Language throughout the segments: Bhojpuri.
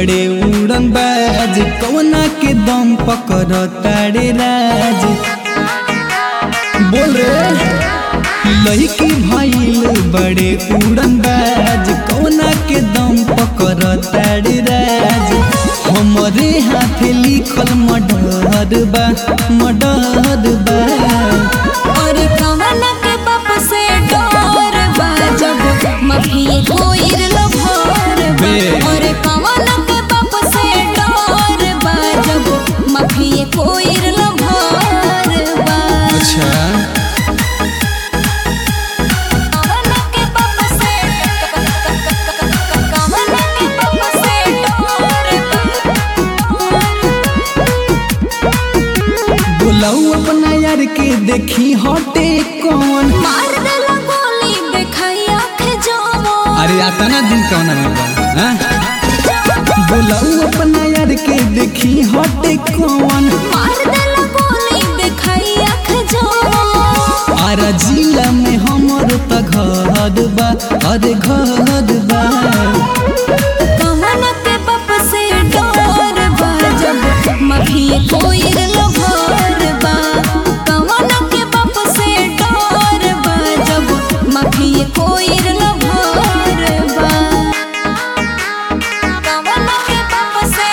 बड़े उड़न बाज कौना के दम पकड़ तारे राज बोल रे लड़की भइल बड़े उड़न बाज कौना के दम पकड़ तारे राज हमरे हाथ लिखल मडर बा मडर बा और कवन के बाप से डर बा जब मभिए कोइर लभर बा बे। और कवन के बाप से डर बा जब मभिए कोइर लभर बा अच्छा कवन के बाप से कवन के बाप से डर बा बुलाऊ अपना यार के देखी हटे कौन मार देला गोली देखाई आँख जमो अरे आता ना दिन कौन हाँ? बुलाऊ अपना यार के देखी हटे कौन मार देला गोली देखाई आँख जमो आरा जिला में हमर त घर बा अरे घर बा कमन के बाप से डर बा जब मभिए कोइर लभर बा कमन के बाप से डर बा जब मभिए कोइर लभर बा कमन के बाप से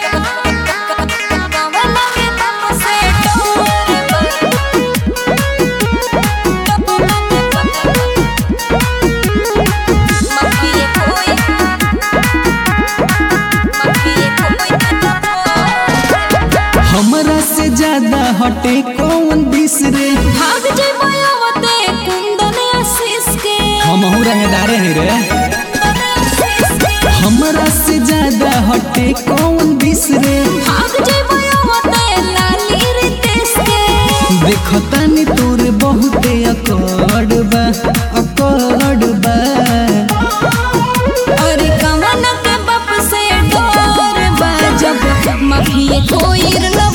कमन के बाप से डर बा मभिए कोइर हमरा से ज्यादा हटे कौन बिसरे भाग जइबो आवते कुंदन आशीष के हम रंगदारे हैं रे हमरा से ज्यादा हटे कौन बिसरे भाग जइबो आवते लाली रितेश के देखतानी तोर बहुते अकड़ बा अकड़ बा और कवन के बाप से डर बा जब मभिए कोइर